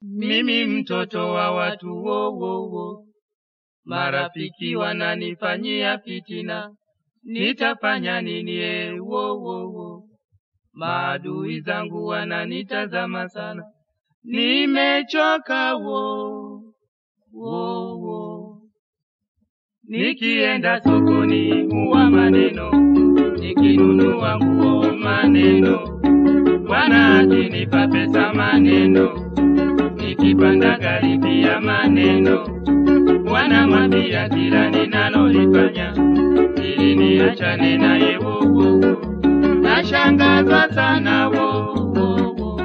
Mimi mtoto wa watu wo wo wo, marafiki wananifanyia fitina, nitafanya nini? E wo wo wo, maadui zangu wananitazama sana, nimechoka wo wo wo. Nikienda sokoni huwa maneno, nikinunua nguo maneno, Bwana akinipa pesa maneno, nikipanda gari pia maneno, Bwana mwambia kila ninalolifanya ili niachane naye wo wo wo. Nashangazwa sana wo wo wo.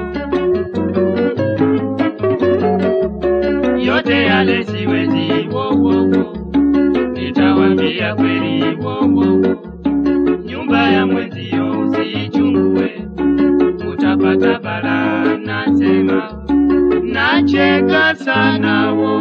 yote yale siwezi wo wo wo. Nitawambia kweli wo wo wo. Nyumba ya mwenzio usiichungue, utapata balaa. Nasema nacheka sana wo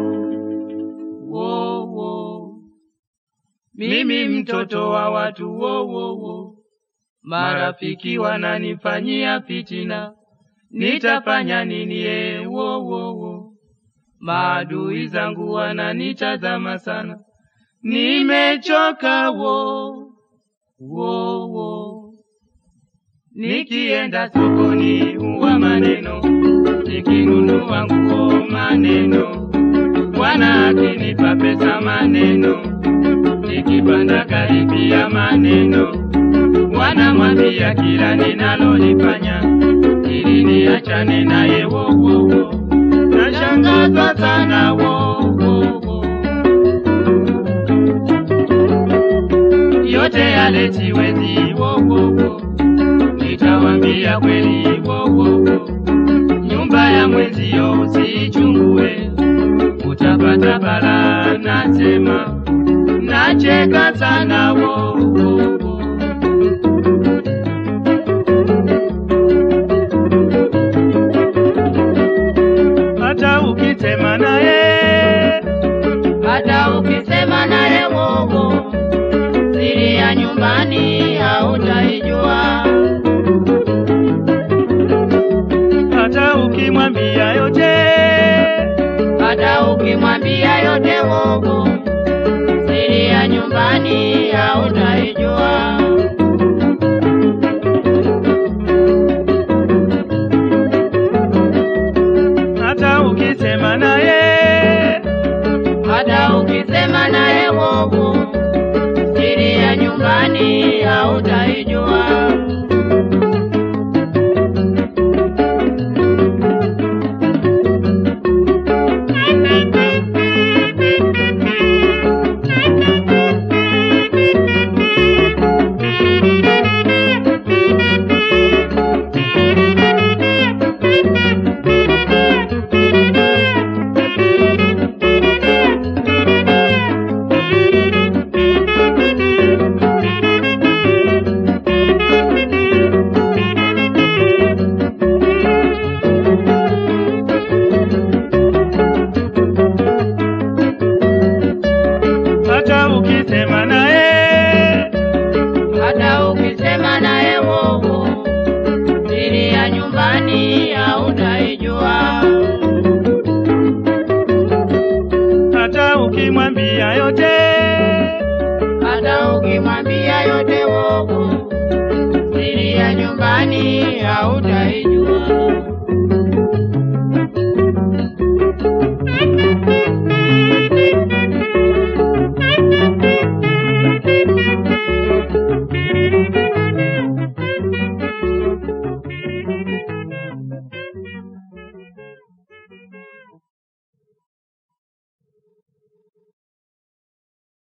wo wo. Mimi mtoto wa watu wo wo wo. Marafiki wananifanyia fitina, nitafanya nini? E wo wo wo. Maadui zangu wananitazama sana, nimechoka wo wo wo. Nikienda sokoni huwa maneno, nikinunua nguo maneno, Bwana akinipa pesa maneno, nikipanda gari pia maneno, Bwana mwambia kila ninalolifanya ili niachane naye wo wo wo. Nashangazwa sana wo wo wo. yote yale siwezi wo wo wo. Nitawambia kweli wo wo wo. Nyumba ya mwenzio usiichungue, utapata balaa. Nasema nacheka sana wo wo wo. hata ukisema naye hata ukisema naye wowo, siri ya nyumbani hautaijua. hata ukimwambia yote Hata ukimwambia yote wowo, siri ya nyumbani hautaijua. hata ukisema naye Hata ukisema naye wowo, siri ya nyumbani hautaijua. hata ukisema naye Hata ukisema naye wowo, siri ya nyumbani hautaijua. hata ukimwambia yote Hata ukimwambia yote wowo, siri ya nyumbani hautaijua.